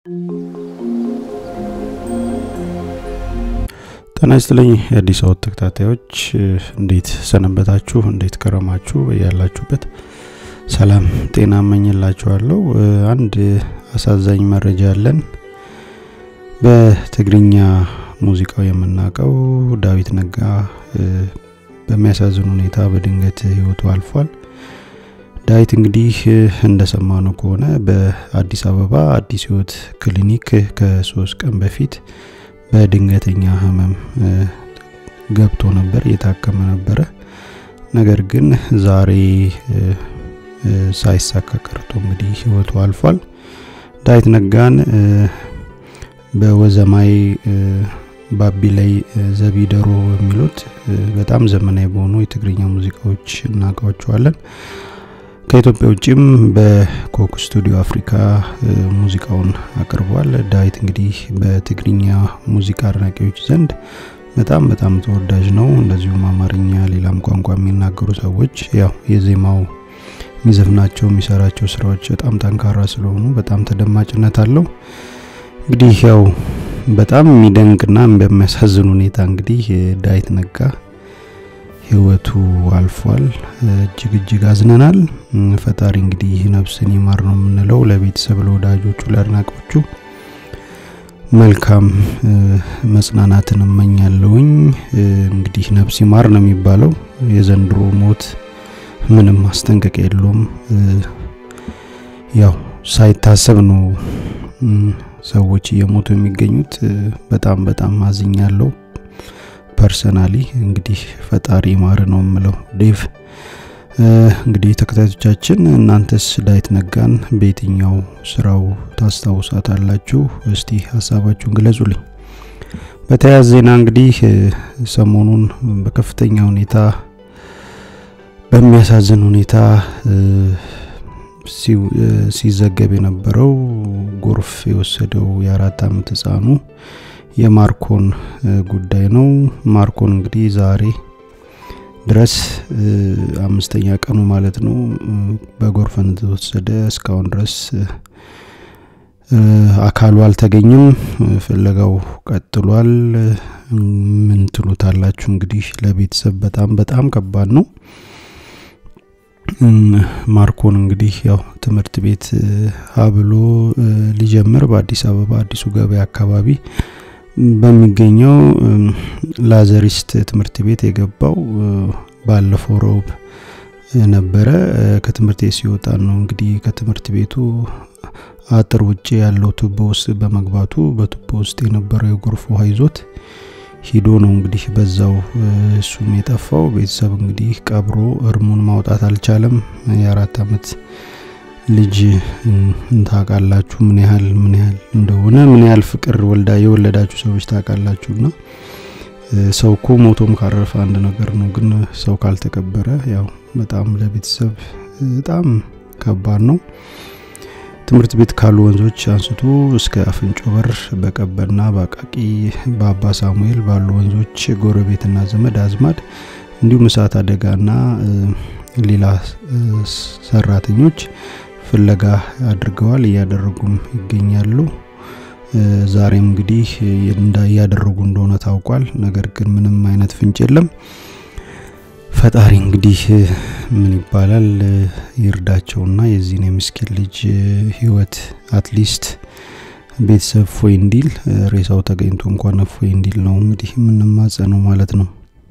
ጤና ይስጥልኝ የአዲስ አበባ ተከታታዮች እንዴት ሰነበታችሁ? እንዴት ከረማችሁ? ያላችሁበት ሰላም ጤና እመኝላችኋለሁ። አንድ አሳዛኝ መረጃ አለን። በትግርኛ ሙዚቃው የምናውቀው ዳዊት ነጋ በሚያሳዝን ሁኔታ በድንገት ህይወቱ አልፏል። ዳዊት እንግዲህ እንደሰማነው ከሆነ በአዲስ አበባ አዲስ ህይወት ክሊኒክ ከሶስት ቀን በፊት በድንገተኛ ህመም ገብቶ ነበር፣ እየታከመ ነበረ። ነገር ግን ዛሬ ሳይሳካ ቀርቶ እንግዲህ ህይወቱ አልፏል። ዳዊት ነጋን በወዘማይ ባቢ ላይ ዘቢደሮ የሚሉት በጣም ዘመናዊ በሆኑ የትግርኛ ሙዚቃዎች እናውቃቸዋለን። ከኢትዮጵያ ውጭም በኮክ ስቱዲዮ አፍሪካ ሙዚቃውን አቅርቧል። ዳዊት እንግዲህ በትግርኛ ሙዚቃ አድናቂዎች ዘንድ በጣም በጣም ተወዳጅ ነው። እንደዚሁም አማርኛ፣ ሌላም ቋንቋ የሚናገሩ ሰዎች ያው የዜማው የሚዘፍናቸው የሚሰራቸው ስራዎች በጣም ጠንካራ ስለሆኑ በጣም ተደማጭነት አለው። እንግዲህ ያው በጣም የሚደንቅና በሚያሳዝን ሁኔታ እንግዲህ ዳዊት ነጋ ህይወቱ አልፏል። እጅግ እጅግ አዝነናል። ፈጣሪ እንግዲህ ነፍስን ይማር ነው የምንለው። ለቤተሰብ፣ ለወዳጆቹ፣ ለአድናቆቹ መልካም መጽናናትን እመኛለሁኝ። እንግዲህ ነፍስ ይማር ነው የሚባለው። የዘንድሮ ሞት ምንም ማስጠንቀቂያ የለውም። ያው ሳይታሰብ ነው ሰዎች እየሞቱ የሚገኙት። በጣም በጣም አዝኛለሁ። ፐርሰናሊ እንግዲህ ፈጣሪ ማር ነው የምለው። ዴቭ እንግዲህ ተከታዮቻችን እናንተስ ዳዊት ነጋን በየትኛው ስራው ታስታውሳታላችሁ? እስቲ ሀሳባችሁን ግለጹልኝ። በተያያዘ ዜና እንግዲህ ሰሞኑን በከፍተኛ ሁኔታ በሚያሳዝን ሁኔታ ሲዘገብ የነበረው ጎርፍ የወሰደው የአራት አመት ህፃኑ የማርኮን ጉዳይ ነው። ማርኮን እንግዲህ ዛሬ ድረስ አምስተኛ ቀኑ ማለት ነው በጎርፍ እንደተወሰደ እስካሁን ድረስ አካሉ አልተገኘም። ፍለጋው ቀጥሏል። ምን ትሉታላችሁ? እንግዲህ ለቤተሰብ በጣም በጣም ከባድ ነው። ማርኮን እንግዲህ ያው ትምህርት ቤት ሀብሎ ሊጀምር በአዲስ አበባ አዲሱ ገበያ አካባቢ በሚገኘው ላዘሪስት ትምህርት ቤት የገባው ባለፈው ረቡዕ ነበረ። ከትምህርት ቤት ሲወጣ ነው እንግዲህ ከትምህርት ቤቱ አጥር ውጭ ያለው ቱቦ ውስጥ በመግባቱ በቱቦ ውስጥ የነበረው የጎርፍ ውሃ ይዞት ሂዶ ነው እንግዲህ በዛው እሱም የጠፋው። ቤተሰብ እንግዲህ ቀብሮ እርሙን ማውጣት አልቻለም። የአራት አመት ልጅ ታውቃላችሁ ምን ያህል ምን ያህል እንደሆነ ምን ያህል ፍቅር ወልዳ የወለዳችሁ ሰዎች ታውቃላችሁና ሰው እኮ ሞቶም ካረፈ አንድ ነገር ነው፣ ግን ሰው ካልተቀበረ ያው በጣም ለቤተሰብ በጣም ከባድ ነው። ትምህርት ቤት ካሉ ወንዞች አንስቶ እስከ አፍንጮ በር በቀበና በአቃቂ በአባ ሳሙኤል ባሉ ወንዞች ጎረቤትና ዘመድ አዝማድ እንዲሁም እሳት አደጋና ሌላ ሰራተኞች ፍለጋ አድርገዋል፣ እያደረጉም ይገኛሉ። ዛሬም እንግዲህ እያደረጉ እንደሆነ ታውቋል። ነገር ግን ምንም አይነት ፍንጭ የለም። ፈጣሪ እንግዲህ ምን ይባላል ይርዳቸውና የዚህን የምስኪን ልጅ ህይወት አትሊስት ቤተሰብ ፎይ እንዲል ሬሳው ተገኝቶ እንኳን ፎይ እንዲል ነው እንግዲህ የምንማጸነው ማለት ነው።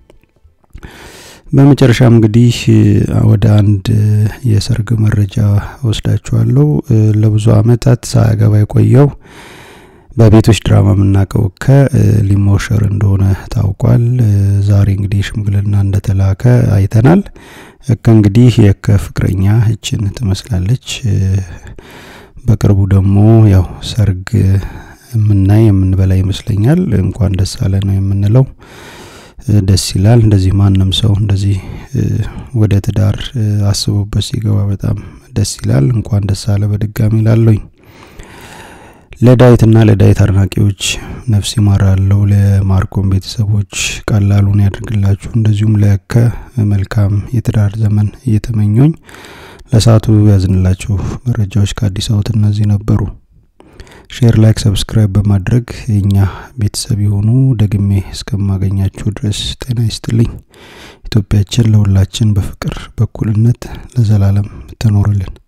በመጨረሻም እንግዲህ ወደ አንድ የሰርግ መረጃ ወስዳችኋለሁ። ለብዙ አመታት ሳያገባ የቆየው በቤቶች ድራማ የምናውቀው እከ ሊሞሸር እንደሆነ ታውቋል። ዛሬ እንግዲህ ሽምግልና እንደተላከ አይተናል። እከ እንግዲህ የእከ ፍቅረኛ እችን ትመስላለች። በቅርቡ ደግሞ ያው ሰርግ የምናይ የምንበላ ይመስለኛል። እንኳን ደስ አለ ነው የምንለው። ደስ ይላል። እንደዚህ ማንም ሰው እንደዚህ ወደ ትዳር አስቦበት ሲገባ በጣም ደስ ይላል። እንኳን ደስ አለ በድጋሚ ላለኝ ለዳዊትና ለዳዊት አድናቂዎች ነፍስ ይማራለው። ለማርኮን ቤተሰቦች ቀላሉን ያድርግላችሁ። እንደዚሁም ለከ መልካም የትዳር ዘመን እየተመኞኝ ለሰዓቱ ያዝንላችሁ መረጃዎች ከአዲስ አበባ እነዚህ ነበሩ። ሼር፣ ላይክ፣ ሰብስክራይብ በማድረግ የእኛ ቤተሰብ የሆኑ ደግሜ እስከማገኛችሁ ድረስ ጤና ይስጥልኝ። ኢትዮጵያችን ለሁላችን በፍቅር በኩልነት ለዘላለም ትኖርልን።